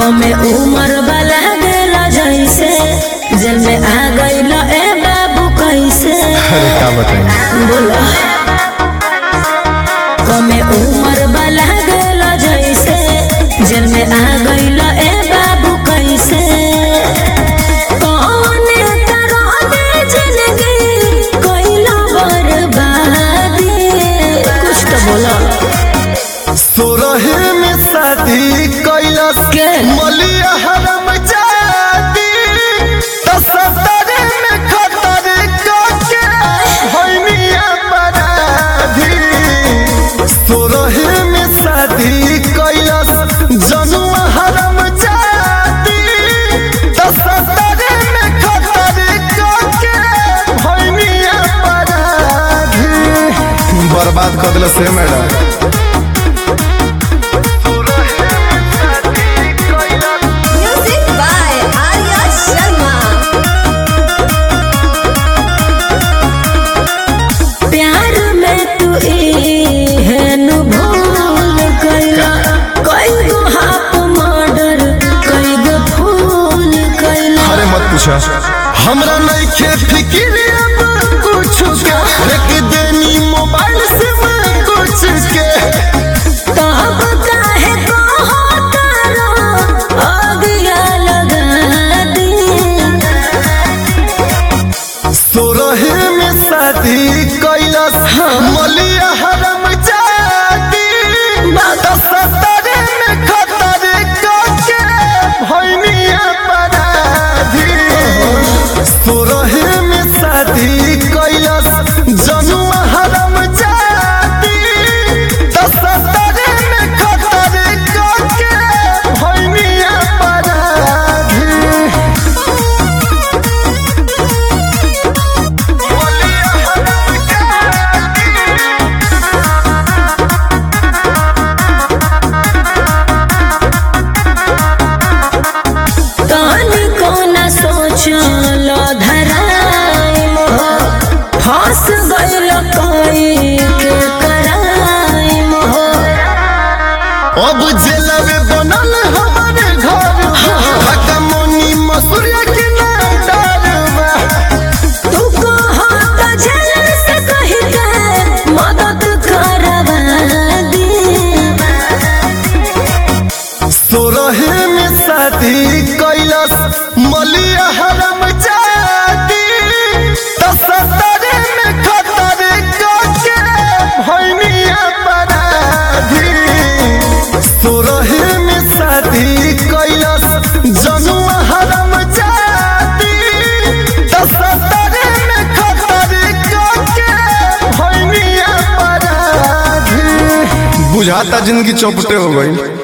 कमे उम्र वाला गेला जैसे जेल में आ गइल ए बाबू कैसे अरे का बताई बोलो कमे उम्र वाला गेला जैसे जेल में आ गइल ए बाबू कैसे कौने तरह दे जिंदगी कइला बर्बादी कुछ तो बोलो सोरहे में शादी कैलस के? मलिया हरम जाती तो सतरे में खतर के होइनिया बराधी सोरहे में शादी कैलस जनुआ हरम जाती तो सतरे में खतर के होइनिया बराधी बर्बाद कर दिल से madam Music by Arya Sharma. प्यार में तू एहन भूल गइला कई गो हाफ मर्डर कई गो फूल कइला अरे मत पूछा हमरा नइखे फिक्र अब कुछ के रख देनी मोबाइल से मैं कुछ के तब काहे कहो तारो अगिया लगा दी सोरहे में शादी कैलस मलिया हरम जाती दस सतरे में खतर के भैनिया पराधी सोरहे में शादी कैलस जनुआ हरम जाती दस सतरे में खतर के भैनिया पराधी तनी को न सोचल धराई मोह फंस गइल कोई के कराई मोह अब जेलवे बनल हमारे घर हकमोनी मसूरिया के ना डरवा तू कहो तो जेल से कही के मदद करवा दी सोरहे में शादी कैलस मलिया हरम जाती तो सतरे में खतर के भैनिया पराधी सोरहे में शादी कैलस जनुआ हरम जाती तो सतरे में खतर के भैनिया पराधी बुझाता जिंदगी चौपटे हो गई